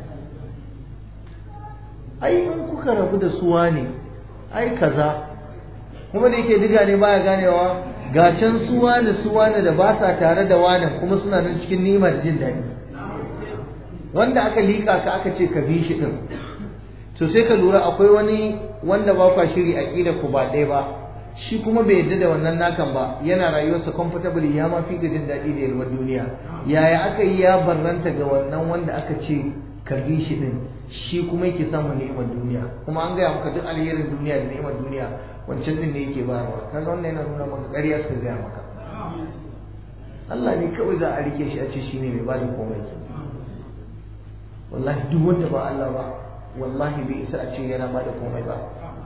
ai in kuka rabu da su wani ai kaza kuma da yake diga ne baya ganewa ga can su wani su wani da ba sa tare da wani kuma suna nan cikin ni'ima da jin daɗi wanda aka liƙa ka aka ce ka bi shi din to sai ka lura akwai wani wanda ba kwa shiri aqida ku ba ɗaya ba shi kuma bai yadda da wannan nakan ba yana rayuwarsa comfortable ya ma fi ga jin daɗi da yalwar duniya yaya aka yi ya barranta ga wannan wanda aka ce ka bi shi din shi kuma yake samun ni'imar duniya kuma an gaya maka duk alherin duniya da ni'imar duniya wancan din ne yake bayarwa kaga wannan yana nuna maka ƙarya suka gaya maka Allah ne kawai za a rike shi a ce shine mai bada komai wallahi duk wanda ba Allah ba wallahi bai isa a ce yana bada komai ba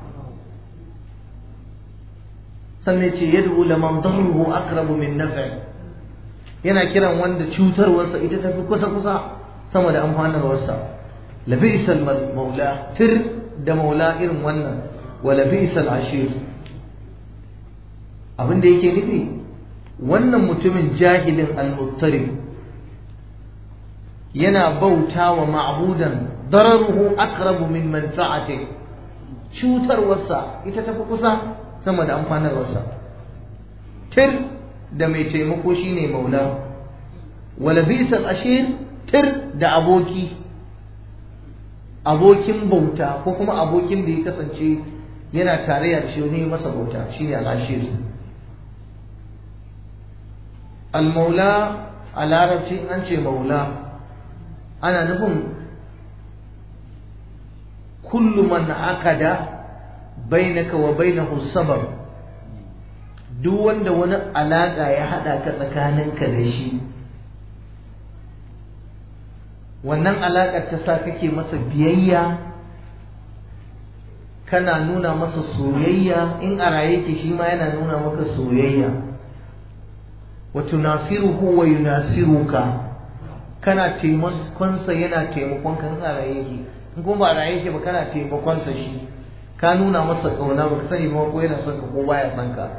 sannan ce yad'u laman darruhu aqrabu min naf'i yana kiran wanda cutarwarsa ita tafi kusa kusa sama da amfanarwarsa labisal maula tir da maula irin wannan wa labisal ashir abin da yake nufi wannan mutumin jahilin al-muttarib yana bauta wa ma'budan dararuhu aqrabu min manfa'ati cutarwarsa ita tafi kusa sama da amfanarwarsa tir da mai taimako shine maula wala bisal ashir tir da aboki abokin bauta ko kuma abokin da ya kasance yana tarayya da shi ne masa bauta shine al-ashir al-maula a larabci an ce maula ana nufin kullu man akada bainaka wa bainahu sabab duk wanda wani alaka ya hada ka tsakaninka da shi wannan alaƙar ta sa kake masa biyayya kana nuna masa soyayya in a raye ke shi ma yana nuna maka soyayya wa tunasiruhu wa yunasiruka kana taimakonsa yana taimakon ka in a raye ke in kuma ba a raye ke ba kana taimakonsa shi ka nuna masa ƙauna ba ka sani ba ko yana son ka ko baya son ka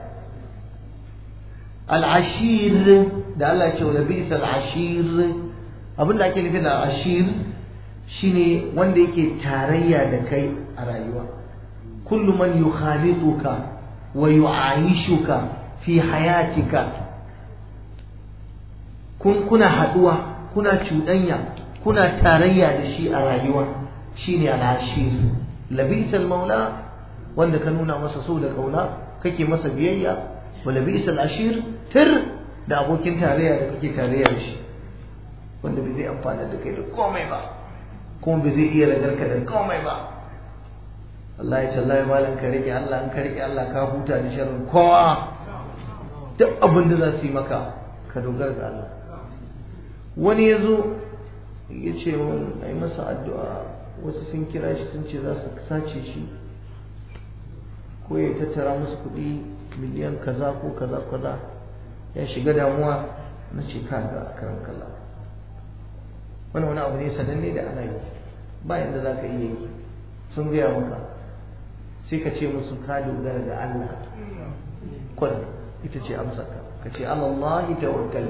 al'ashir da Allah ya ce wa bisa al'ashir abin da ake nufi da ashir shine wanda yake tarayya da kai a rayuwa kullu man yukhalituka wa yu'ayishuka fi hayatika kun kuna haduwa kuna cuɗanya kuna tarayya da shi a rayuwa shine al-ashir labisal maula wanda ka nuna masa so da kauna kake masa biyayya wa labisal ashir tir da abokin tarayya da kake tarayya da shi wanda bai zai amfana da kai da komai ba kuma bai zai iya ragarka da komai ba Allah ya tallahi malam ka rike Allah an ka rike Allah ka huta da sharrin kowa duk abin da za su yi maka ka dogara ga Allah wani ya zo ya ce mun a yi masa addu'a wasu sun kira shi sun ce za su sace shi ko ya tattara musu kuɗi miliyan kaza ko kaza kaza ya shiga damuwa na ce ka ga karan kalla wani wani abu ne sananne da ana yi ba yadda za ka iya yi sun gaya maka sai ka ce musu ka dogara da Allah kwan ita ce amsarka ka ce Allah tawakkal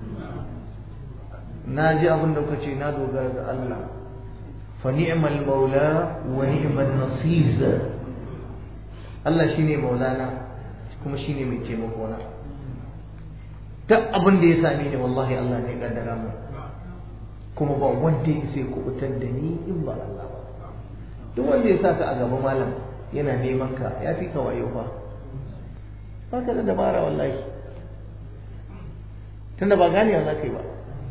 na ji abin da kuka ce na dogara da Allah fa ni'mal maula wa ni'mal nasir Allah shine maulana kuma shine mai taimako na duk abin da ya same ni wallahi Allah ne kaddara mu kuma ba wanda ya sai kubutar da ni in ba Allah ba duk wanda ya saka a gaba malam yana neman ka ya fi ka wayo fa ba ka da dabara wallahi tunda ba ganewa za ka yi ba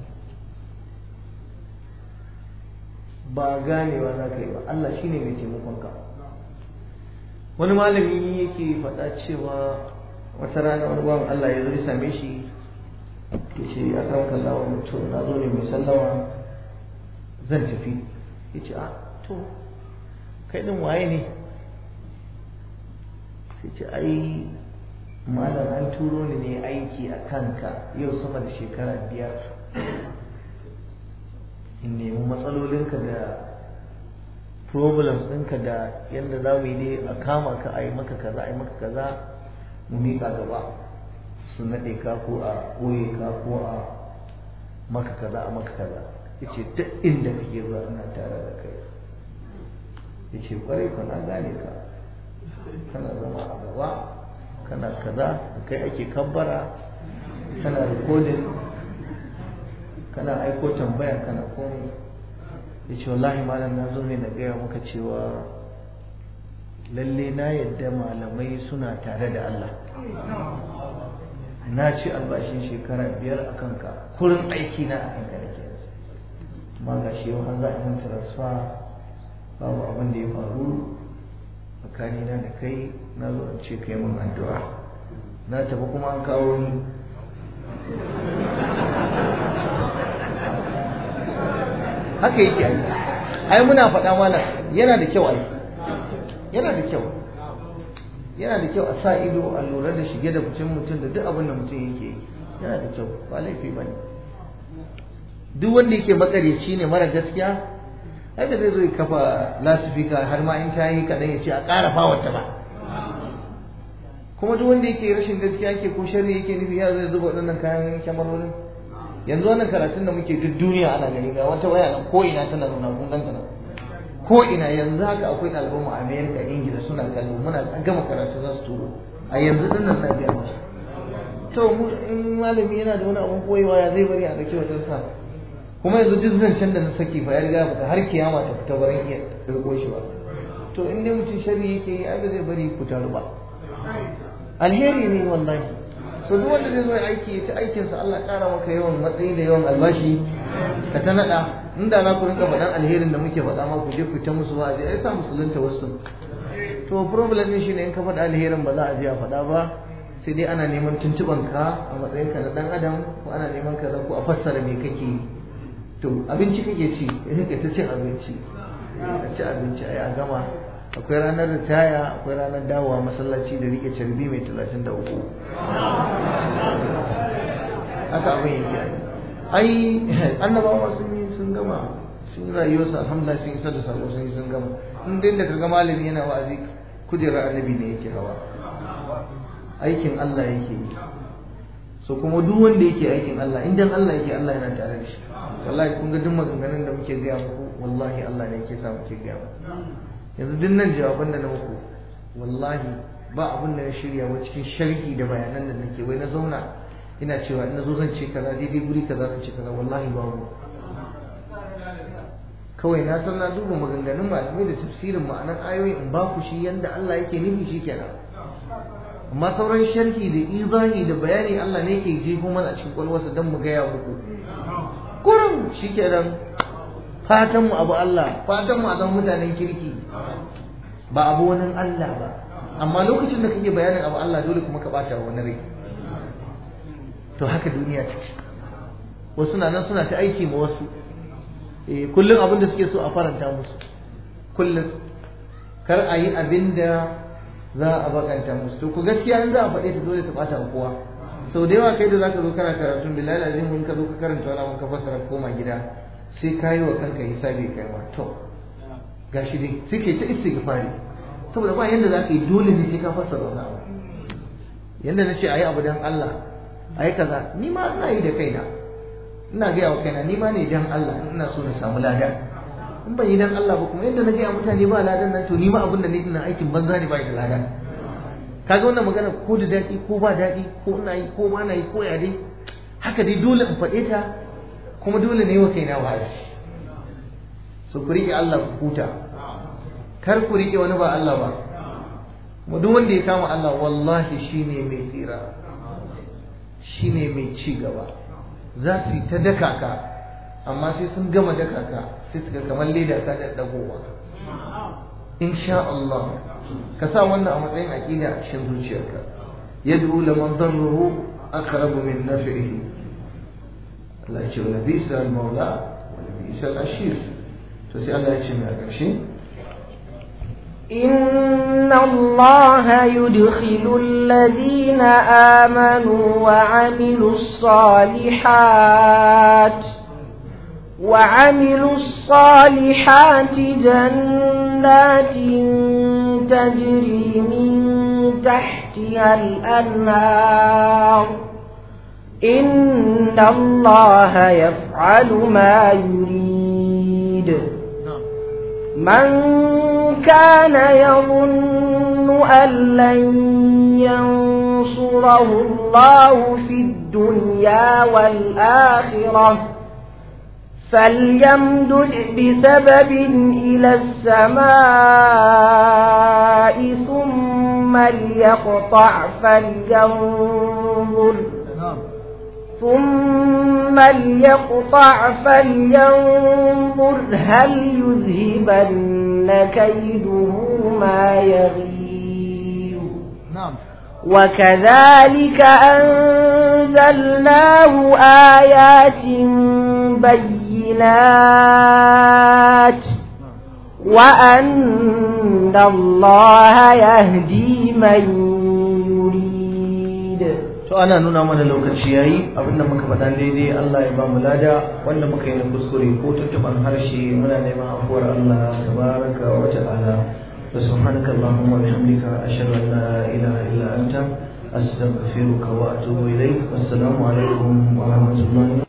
ba ganewa za ka yi ba Allah shine mai taimakon ka wani malami yake faɗa cewa wata rana wani bawan Allah ya zo ya same shi ya ce a kan kallawa mutum na zo ne mai sallama zan tafi ya ce a to kai ɗin waye ne sai ce ai malam an turo ni ne aiki a kanka yau sama da shekara biyar in nemi matsalolinka da problems ɗinka da yadda za mu yi ne a kama ka a yi maka kaza a yi maka kaza mu miƙa gaba su naɗe ka ko a ɓoye ka ko a maka kaza a maka kaza ya ce duk inda kake zuwa ina tare da kai ya ce ƙwarai ka na gane ka kana zama a gaba kana kaza da kai ake kabbara kana rikodin kana aiko tambaya kana komai ya ce wallahi malam na zo ne na gaya maka cewa lalle na yadda malamai suna tare da Allah na ci albashin shekara biyar a kanka kurin aiki na a kanka da ke amma ga shi yau za a yi transfer babu abin da ya faru tsakanina da kai na zo in ce kai mun addu'a na tafi kuma an kawo ni haka yake ai ai muna faɗa malam yana da kyau ai yana da kyau yana da kyau a sa ido a lura da shige da ficin mutum da duk abin da mutum yake yi yana da kyau ba laifi ba ne duk wanda yake makaryaci ne mara gaskiya ai da zai zo ya kafa lasifika har ma in ta yi kaɗan ya ce a ƙara fawarta ba kuma duk wanda yake rashin gaskiya yake ko sharri yake nufi ya zai zuba waɗannan kayan kyamarorin yanzu wannan karatun da muke duk duniya ana gani ga wata waya nan ko ina tana nuna kun ganta nan ko ina yanzu haka akwai ɗaliban mu a America Ingila suna kallo muna gama karatu za su turo a yanzu din nan na biya musu to mu in malami yana da wani abun koyewa ya zai bari a dake wata sa kuma yanzu duk zancen da na saki fa ya riga fita har kiyama ta fita barin iya riko shi ba to in dai mutum sharri yake yi ai ba zai bari ku taru ba alheri ne wallahi so duk wanda zai zo ya aiki ya ci aikinsa Allah ƙara maka yawan matsayi da yawan albashi ka ta naɗa inda za ku rinka faɗan alherin da muke faɗa ma ku je ku ta musu wa'azi ai sa musulunta wasu to problem ne shine in ka faɗa alherin ba za a je a faɗa ba sai dai ana neman tuntuɓan ka a matsayin ka na ɗan adam ko ana neman ka ko a fassara me kake yi to abinci kake ci idan ka ta cin abinci a ci abinci ai a gama akwai ranar ritaya akwai ranar dawowa masallaci da rike carbi mai talatin da uku haka abin yake ai annabawa sun yi sun gama sun rayuwarsu alhamdulillah sun isa da sako sun yi sun gama in dai da kaga malami yana wa'azi kujerar annabi ne yake hawa aikin Allah yake yi so kuma duk wanda yake aikin Allah in dan Allah yake Allah yana tare da shi wallahi kun ga duk maganganun da muke gaya muku wallahi Allah ne yake sa muke gaya muku yanzu duk nan jawaban da na muku wallahi ba abin da na shirya wa cikin sharhi da bayanan da nake wai na zauna ina cewa ina zo zan ce kaza daidai guri kaza zan ce kaza wallahi babu kawai na san na duba maganganun malamai da tafsirin ma'anar ayoyi in ba ku shi yanda Allah yake nufi shi kenan amma sauran sharhi da izahi da bayani Allah ne yake jefo mana a cikin kwalwarsa don mu gaya muku kurum shi kenan fatan mu abu Allah fatan mu a zama mutanen kirki ba abu wani Allah ba amma lokacin da kake bayanin abu Allah dole kuma ka bata wa wani rai to haka duniya take wasu na nan suna ta aiki ma wasu eh kullum abin da suke so a faranta musu kullum kar a yi abin da za a bakanta musu to ku gaskiya in za a faɗe ta dole ta bata wa kowa sau da yawa kai da zaka zo kana karatun bilal azim in ka zo ka karanta wani abin ka fassara koma gida sai ka yi wa kanka hisabi kai ma to gashi dai sai kai ta istighfari saboda ba yanda za ka yi dole ne sai ka fassara wani abu yanda na ce a yi abu don Allah a yi kaza ni ma ina yi da kaina ina gaya wa kaina ni ma ne don Allah ina so na samu lada in ban yi don Allah ba kuma yadda na gaya mutane ba ladan nan to ni ma abin da ne ina aikin banza ne ba da lada kaga wannan magana ko da daɗi ko ba daɗi ko ina yi ko ba na yi ko ya dai haka dai dole in faɗe ta kuma dole ne wa kaina wa'azi so ku riƙe Allah ku huta kar ku riƙe wani ba Allah ba mu duk wanda ya kama Allah wallahi shine mai tsira shine mai ci gaba za su yi ta daka ka amma sai sun gama daka ka sai su ga kamar leda ka da dagowa insha Allah ka sa wannan a matsayin aqida a cikin zuciyarka yad'u liman darruhu aqrabu min naf'ihi Allah ya ce wala bi'sa al-maula wala bi'sa al-ashir to sai Allah ya ce mai a ƙarshe إن الله يدخل الذين آمنوا وعملوا الصالحات وعملوا الصالحات جنات تجري من تحتها الأنهار إن الله يفعل ما يريد من كان يظن أن لن ينصره الله في الدنيا والآخرة فليمدد بسبب إلى السماء ثم ليقطع فلينظر ثم ليقطع فلينظر هل يذهبن كيده ما يغيظ نعم وكذلك أنزلناه آيات بينات وأن الله يهدي من يريد to ana nuna mana lokaci yayi abinda muka faɗa daidai Allah ya ba mu lada wanda muka yi na kuskure ko tuntuban harshe muna neman afuwar Allah tabaraka wa ta'ala wa subhanaka allahumma wa bihamdika ashhadu an la ilaha illa anta astaghfiruka wa atubu ilaik wassalamu alaikum wa rahmatullahi